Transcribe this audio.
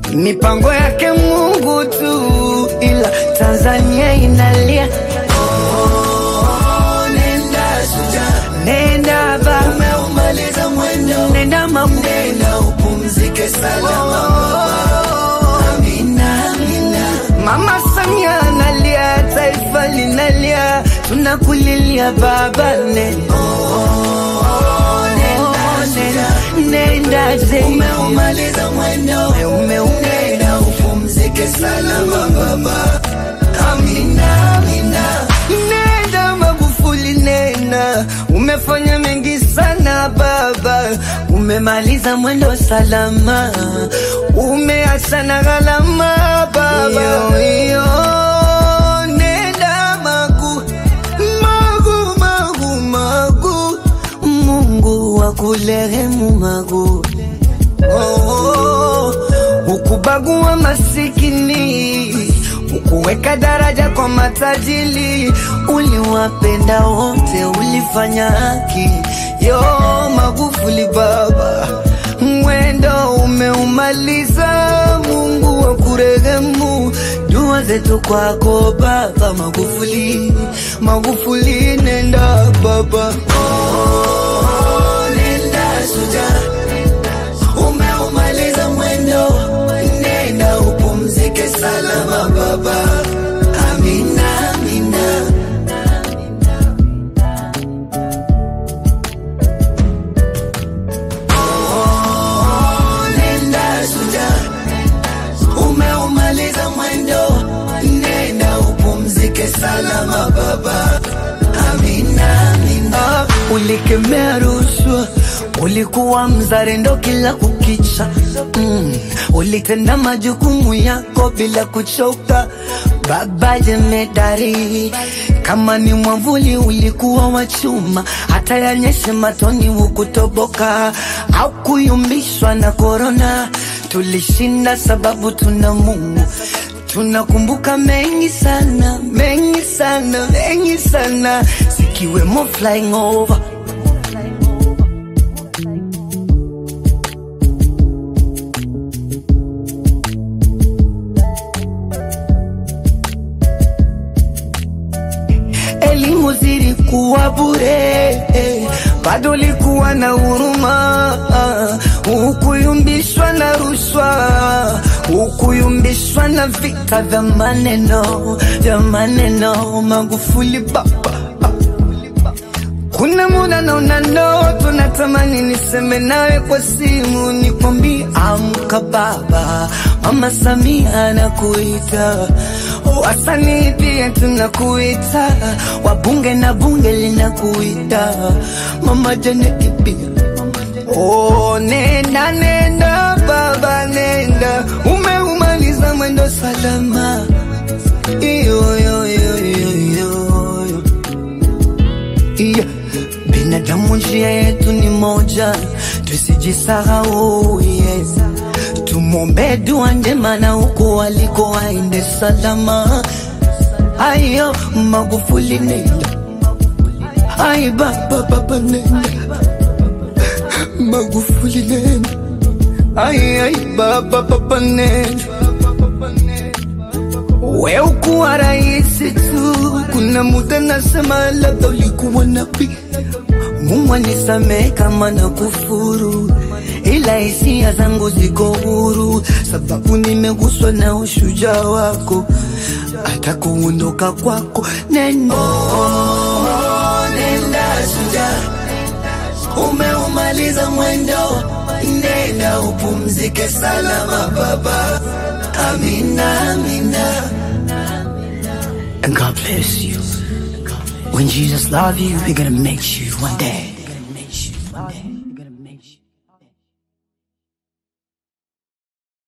mipango yake Mungu tu, ila Tanzania inalia. Nenda shujaa, Nenda ba, umeumaliza mwendo, nenda mamu, nenda upumzike salama baba. Amina, amina. Mama Samia analia, taifa linalia, tunakulilia baba, nenda nenda je, Umeumaliza mwendo, ume nenda upumzike salama baba. Amina, amina. Nenda Magufuli, nenda, umefanya mengi sana baba, umemaliza mwendo salama, umeacha na gharama baba. Iyo, nenda Magu, Magu, Magu, Magu, Mungu akurehemu Magu. Oh, ukubagua masikini, ukuweka daraja kwa matajiri, uliwapenda wote, ulifanya haki. Yo Magufuli baba, mwendo umeumaliza, Mungu akurehemu. Dua zetu kwako baba Magufuli, Magufuli nenda baba. Oh, nenda shujaa, umeumaliza mwendo, nenda upumzike salama baba. Amina, amina. Oh, nenda shujaa, umeumaliza mwendo, nenda upumzike salama baba. Amina, amina. Ah, ulikemea rushwa, ulikuwa mzalendo kila kukicha mm. Ulitenda majukumu yako bila kuchoka, baba jemedari. Kama ni mwamvuli ulikuwa wa chuma, hata yanyeshe matoni hukutoboka au kuyumbishwa na korona. Tulishinda sababu tuna Mungu Tunakumbuka mengi sana, mengi sana, mengi sana, zikiwemo flying over. Elimu zilikuwa bure, eh, bado likuwa na huruma, ah, hukuyumbishwa na rushwa, hukuyumbishwa na vita vya maneno, vya maneno. Magufuli baba, ah. Kuna muda naona ndoto, natamani niseme nawe kwa simu, nikwambie amka baba, mama Samia anakuita, wasanii pia tunakuita, wabunge na bunge linakuita, mama Janeti pia. Oh, nenda nenda baba, nenda, umeumaliza mwendo salama, iyo yo yo yo yo yo yeah. Binadamu njia yetu ni moja, tusijisahau yes. Tumwombe dua njema na huko aliko aende salama. Ayo Magufuli nenda, ai baba baba nenda, Magufuli nenda, ai ai baba baba nenda. We ukuwa rahisi tu, kuna muda nasema labda ulikuwa nabii. Mungu anisamehe kama na kufuru, ila hisia zangu ziko huru, sababu nimeguswa na ushujaa wako, hata kuondoka kwako neno Oh, nenda shujaa, umeumaliza mwendo, nenda upumzike salama baba. Amina, amina. and God bless you. When Jesus love you, He gonna make you one day.